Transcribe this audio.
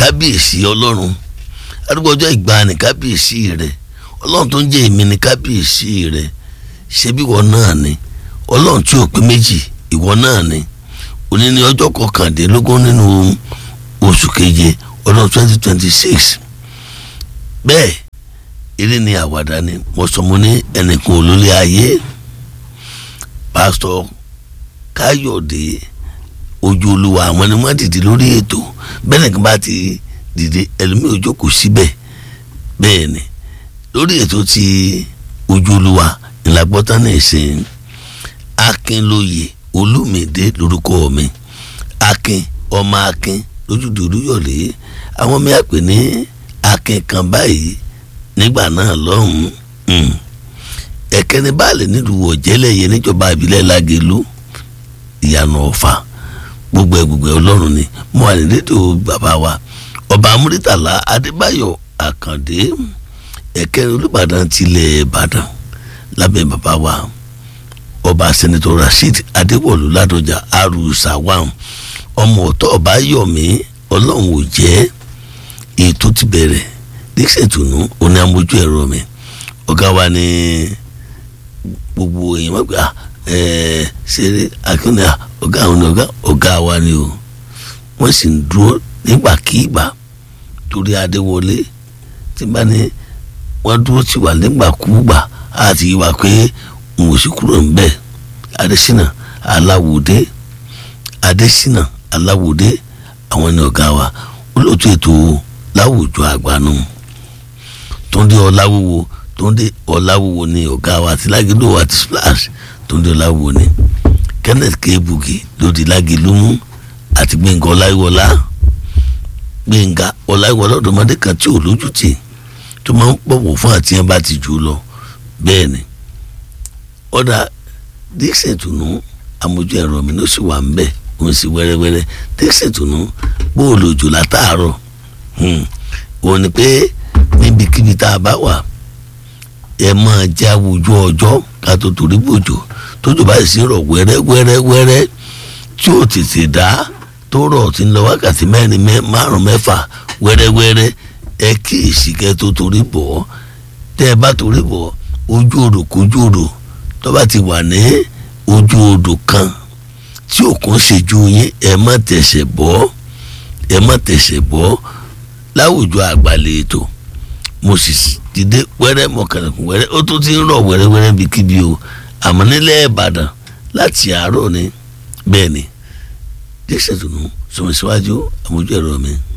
kábíyèsí ọlọ́run arúgbó ọjọ́ ìgbàanì kábíyèsí rẹ ọlọ́run tó ń jẹ́ èmi ní kábíyèsí rẹ ṣebí ìwọ náà ni ọlọ́run tí ò pé méjì ìwọ náà ni òní ní ọjọ́ kọkàndínlógún nínú oṣù keje ọdún twenty twenty six bẹ́ẹ̀ eré ni àwàdà ni mo sọ mo ní ẹnìkan olólè ayé pásítọ̀ káyọ̀dé ojú olúwa àwọn ni wọ́n dìde lórí ètò bẹ́ẹ̀ nìkan bá ti dìde ẹlòmíì ò jókòó síbẹ̀ bẹ́ẹ̀ ni lórí ètò ti ojú olúwa ìlàgbọ́tán ní ìsìn akínlóye olúmídé lórúkọ mi akin ọmọ akin lójúde olúyọ̀lé àwọn mi àpè ní akin kan báyìí nígbà náà lọ́hùn-ún ẹ̀kẹ́ni báàlẹ̀ nílùú ọ̀jẹ́lẹ̀yẹ níjọba ìbílẹ̀ lágẹ̀lú ìyànà ọ̀fà gbogbo ẹ̀ gbogbo ẹ̀ ọlọ́run ni mo wà nílédò bàbá wa ọba amúrítàlá adébáyọ̀ àkàndé ẹ̀kẹ́ni olùbàdàn tilẹ̀ ìbàdàn lábẹ́ bàbá wa ọba sẹ́nitọ́ rasheed adéwọ̀lú ládọjà arúsàwàm ọmọ ọ̀tọ̀ ọba yọ̀mí ọlọ́run ò jẹ́ ètò ti bẹ̀rẹ̀ díṣètùnú oní amójú ẹ̀rọ mi ọ̀gá wa ní gbogbo èèyàn wọ́n gbà ẹ̀ẹ́ ṣeré akínní ọ̀gá àwọn ọ̀gá ọ̀gá wa ni o wọ́n sì ń dúró nígbàkigbà torí adéwọlé tí bá ní wọ́n dúró ti wà nígbàkúgbà àti ìwà pé òun ò sì kúrò ńbẹ̀ adésínà aláwòdé adésínà aláwòdé àwọn ni ọ̀gá wa olóòtú ètò láwùjọ àgbànú túndé ọláwúwo túndé ọláwúwo ni ọ̀gá wa àti lágídó àti splash túndé ọláwúwo ni kenneth kebugi lòdì lágìlú mú àti gbẹ̀ngà ọláyíwọlá gbẹ̀ngà ọláyíwọlá ọ̀dọ́mọdé kan tí ò lójútì tó máa ń pọ̀wọ̀ fún àti ẹ̀ bá ti jù lọ bẹ́ẹ̀ ni ọ̀dà dixon tùnú amójú ẹ̀rọ mi ló sì wà ń bẹ̀ òun sì wẹ́rẹ́wẹ́rẹ́ dixon tùnú bóòlù òjò látàárọ̀ òun ni pé níbikíbi tá a bá wà ẹ máa jẹ́ àwùjọ ọjọ́ ká tó torí bòjò tójú báyìí sí rọ̀ wẹ́rẹ́wẹ́rẹ́wẹ́rẹ́ tí ó tètè dá tó rọ̀ tí ń lọ wákàtí mẹ́rin márùn mẹ́fà wẹ́rẹ́wẹ́rẹ́ ẹ kíyèsí kẹ́ tó torí bọ̀ ọ́ tẹ́ ẹ bá torí bọ̀ ojú odò kójú odò tó bá ti wà ní ojú odò kan tí òkun ṣe ju yín ẹ má tẹ̀sẹ̀ bọ́ ẹ má tẹ̀sẹ̀ bọ́ láwùjọ àgbàlẹ̀ ètò mo sì dìde wẹ́rẹ́ mọ̀kànlẹ̀kùn wẹ́rẹ́ ó tún ti ń rọ̀ wẹ́rẹ́wẹ́rẹ́ bíi kíbi o àmọ́ nílẹ̀ ìbàdàn láti àárọ̀ ni bẹ́ẹ̀ ni díẹ̀ ṣètùnú sọmọ síwájú àmójú ẹ̀rọ mi.